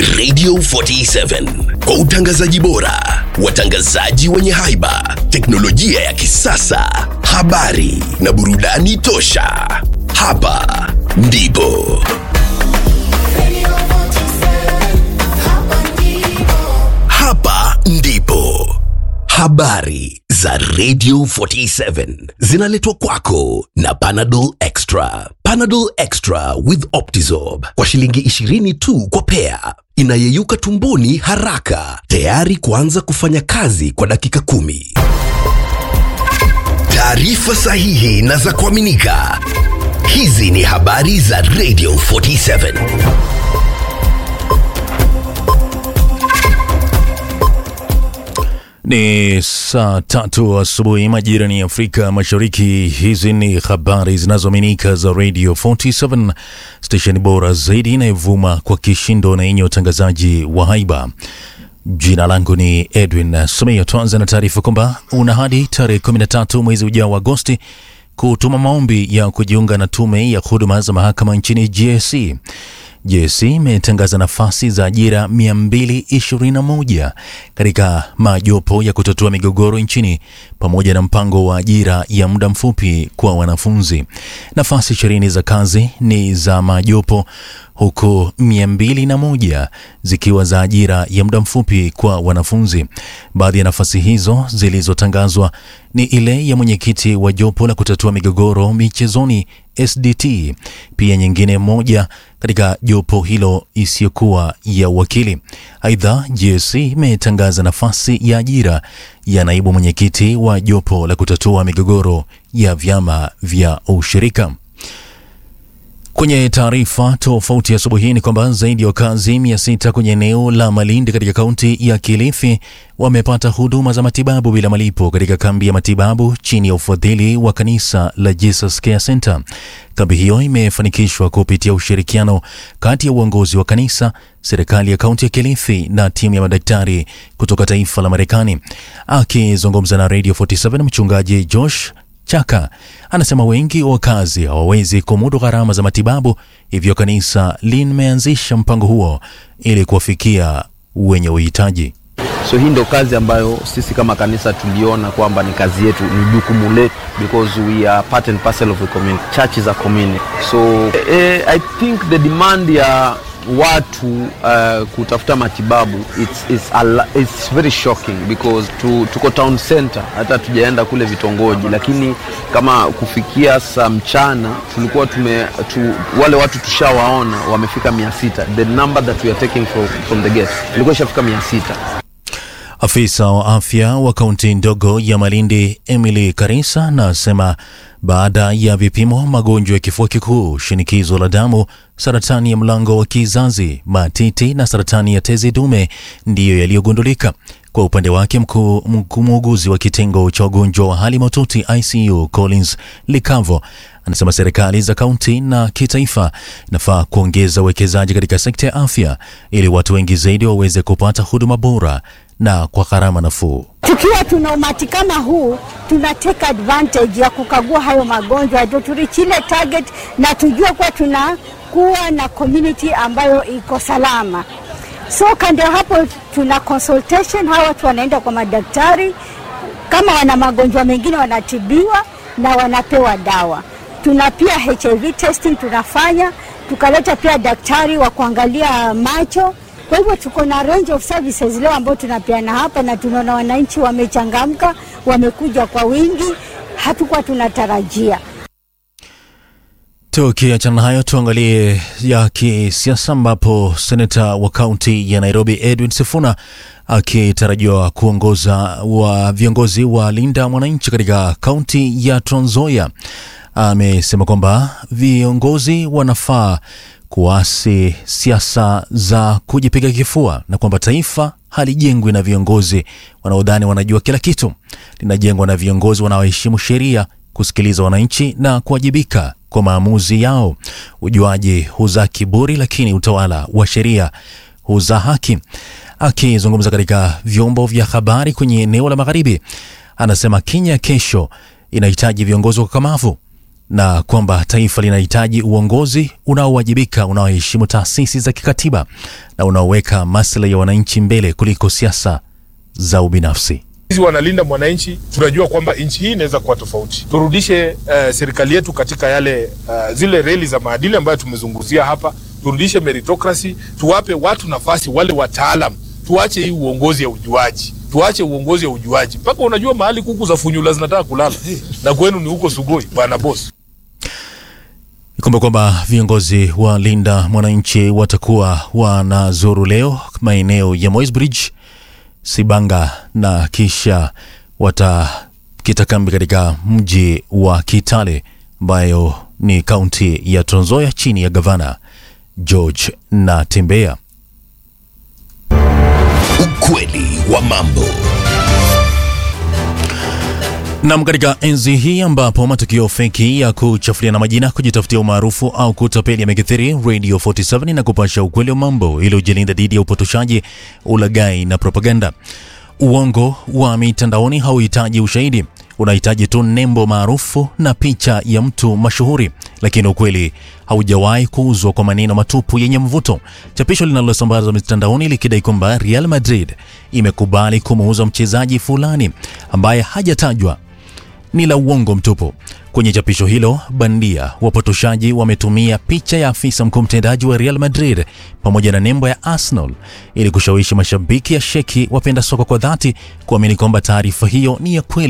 Radio 47 kwa utangazaji bora, watangazaji wenye haiba, teknolojia ya kisasa, habari na burudani tosha. Hapa ndipo hapa ndipo habari za Radio 47 zinaletwa kwako na Panadol Extra. Panadol Extra with Optizorb kwa shilingi 20 tu kwa pea, inayeyuka tumboni haraka, tayari kuanza kufanya kazi kwa dakika kumi. Taarifa sahihi na za kuaminika. Hizi ni habari za Radio 47. Ni saa tatu asubuhi majira ni Afrika Mashariki. Hizi ni habari zinazoaminika za Radio 47 stesheni bora zaidi inayovuma kwa kishindo na yenye utangazaji wa haiba. Jina langu ni Edwin Sumeyo. Tuanze na taarifa kwamba una hadi tarehe 13 mwezi ujao wa Agosti kutuma maombi ya kujiunga na tume ya huduma za mahakama nchini GSC. JSC imetangaza nafasi za ajira 221 katika majopo ya kutatua migogoro nchini pamoja na mpango wa ajira ya muda mfupi kwa wanafunzi. Nafasi ishirini za kazi ni za majopo huku 201 zikiwa za ajira ya muda mfupi kwa wanafunzi. Baadhi ya nafasi hizo zilizotangazwa ni ile ya mwenyekiti wa jopo la kutatua migogoro michezoni SDT, pia nyingine moja katika jopo hilo isiyokuwa ya uwakili. Aidha, GSC imetangaza nafasi ya ajira ya naibu mwenyekiti wa jopo la kutatua migogoro ya vyama vya ushirika. Kwenye taarifa tofauti asubuhi hii ni kwamba zaidi ya wakazi mia sita kwenye eneo la Malindi katika kaunti ya Kilifi wamepata huduma za matibabu bila malipo katika kambi ya matibabu chini ya ufadhili wa kanisa la Jesus Care Center. Kambi hiyo imefanikishwa kupitia ushirikiano kati ya uongozi wa kanisa, serikali ya kaunti ya Kilifi na timu ya madaktari kutoka taifa la Marekani. Akizungumza na Radio 47 mchungaji Josh Chaka anasema wengi wa wakazi hawawezi kumudu gharama za matibabu, hivyo kanisa limeanzisha mpango huo ili kuwafikia wenye uhitaji. So hii ndo kazi ambayo sisi kama kanisa tuliona kwamba ni kazi yetu, ni jukumu letu because we are part and parcel of the community. Church is a community. So eh, I think the demand ya watu uh, kutafuta matibabu it's, it's, a, la- it's very shocking because tu, tuko town center, hata tujaenda kule vitongoji, lakini kama kufikia saa mchana tulikuwa tume tu, wale watu tushawaona wamefika mia sita. The number that we are taking from, from the gate ilikuwa ishafika mia sita. Afisa wa afya wa kaunti ndogo ya Malindi Emily Karisa anasema baada ya vipimo, magonjwa ya kifua kikuu, shinikizo la damu, saratani ya mlango wa kizazi, matiti na saratani ya tezi dume ndiyo yaliyogundulika. Kwa upande wake, mkuu mkuu muuguzi wa kitengo cha wagonjwa wa hali mahututi ICU Collins Likavo anasema serikali za kaunti na kitaifa inafaa kuongeza uwekezaji katika sekta ya afya ili watu wengi zaidi waweze kupata huduma bora na kwa gharama nafuu. Tukiwa tuna umati kama huu, tuna take advantage ya kukagua hayo magonjwa ndio turichi ile target na tujue kuwa tunakuwa na community ambayo iko salama. So kando ya hapo, tuna consultation, hawa watu wanaenda kwa madaktari, kama wana magonjwa mengine wanatibiwa na wanapewa dawa. Tuna pia HIV testing tunafanya, tukaleta pia daktari wa kuangalia macho. Kwa hivyo tuko na range of services leo ambao tunapeana hapa, na tunaona wananchi wamechangamka, wamekuja kwa wingi, hatukuwa tunatarajia. Tukiachana na hayo, tuangalie ya kisiasa ambapo seneta wa kaunti ya Nairobi Edwin Sifuna akitarajiwa kuongoza wa viongozi wa Linda Mwananchi katika kaunti ya Trans Nzoia amesema kwamba viongozi wanafaa kuasi siasa za kujipiga kifua na kwamba taifa halijengwi na viongozi wanaodhani wanajua kila kitu, linajengwa na viongozi wanaoheshimu sheria, kusikiliza wananchi na kuwajibika kwa maamuzi yao. Ujuaji huzaa kiburi, lakini utawala wa sheria huzaa haki. Akizungumza katika vyombo vya habari kwenye eneo la magharibi, anasema Kenya kesho inahitaji viongozi wakakamavu na kwamba taifa linahitaji uongozi unaowajibika, unaoheshimu taasisi za kikatiba na unaoweka maslahi ya wananchi mbele kuliko siasa za ubinafsi. Sisi wanalinda mwananchi, tunajua kwamba nchi hii inaweza kuwa tofauti. Turudishe uh, serikali yetu katika yale uh, zile reli za maadili ambayo tumezungumzia hapa, turudishe meritocracy, tuwape watu nafasi, wale wataalam. Tuache hii uongozi ya ujuaji, tuache uongozi ya ujuaji. Mpaka unajua mahali kuku za funyula zinataka kulala na kwenu ni huko Sugoi, bwana boss. Ikumbe kwamba viongozi wa Linda Mwananchi watakuwa wanazuru leo maeneo ya Moisbridge, Sibanga na kisha watakita kambi katika mji wa Kitale ambayo ni kaunti ya Trans Nzoia chini ya gavana George Natembeya. Ukweli wa mambo. Nam, katika enzi hii ambapo matukio feki ya kuchafuliana majina, kujitafutia umaarufu au kutapeli yamekithiri, Radio 47 na kupasha ukweli wa mambo ili ujilinda dhidi ya upotoshaji, ulaghai na propaganda. Uongo wa mitandaoni hauhitaji ushahidi, unahitaji tu nembo maarufu na picha ya mtu mashuhuri, lakini ukweli haujawahi kuuzwa kwa maneno matupu yenye mvuto. Chapisho linalosambazwa mitandaoni likidai kwamba Real Madrid imekubali kumuuza mchezaji fulani ambaye hajatajwa ni la uongo mtupu. Kwenye chapisho hilo bandia, wapotoshaji wametumia picha ya afisa mkuu mtendaji wa Real Madrid pamoja na nembo ya Arsenal ili kushawishi mashabiki ya sheki wapenda soka kwa dhati kuamini kwamba taarifa hiyo ni ya kweli.